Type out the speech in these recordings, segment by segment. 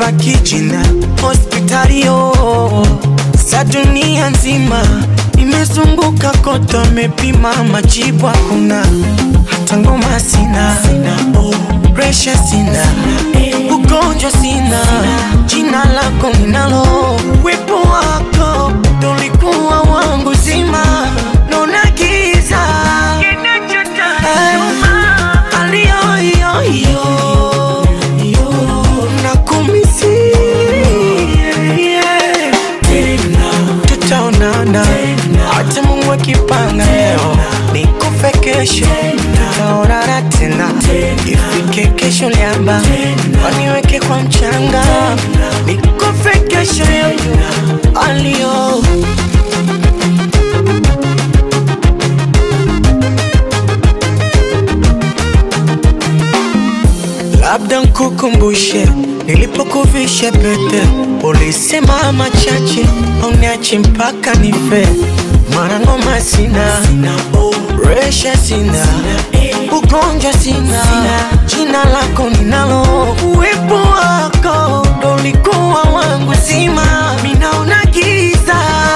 limebaki jina hospitalio sa dunia nzima nimezunguka kote, amepima majibu hakuna, hata ngoma sina, oh, presha sina, ugonjwa sina, jina lako ninalo, wepo wako tolikuwa wangu zima, nona giza Eh, aliyoyoyo tutaonana hata Mungu akipanga leo nikufe kesho, tutaonana tena ifike kesho liamba waniweke kwa mchanga nikufe kesho yoyo alio labda nkukumbushe nilipokuvisha pete, ulisema machache uniache mpaka nife. Mara ngoma sina, resha sina, ugonjwa sina, jina lako ninalo, uwepo wako ndo ulikuwa wangu zima, minaona giza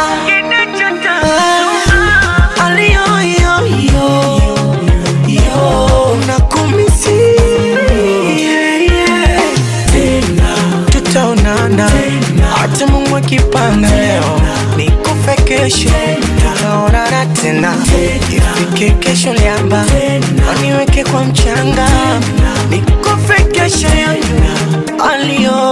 Ah, aliyoyoyo yo nakumisi yeah, yeah. tutaonana hata Mungu akipanga leo nikufe kesho, tutaonana tena ifike kesho liamba waniweke kwa mchanga nikufe kesho yoyo alio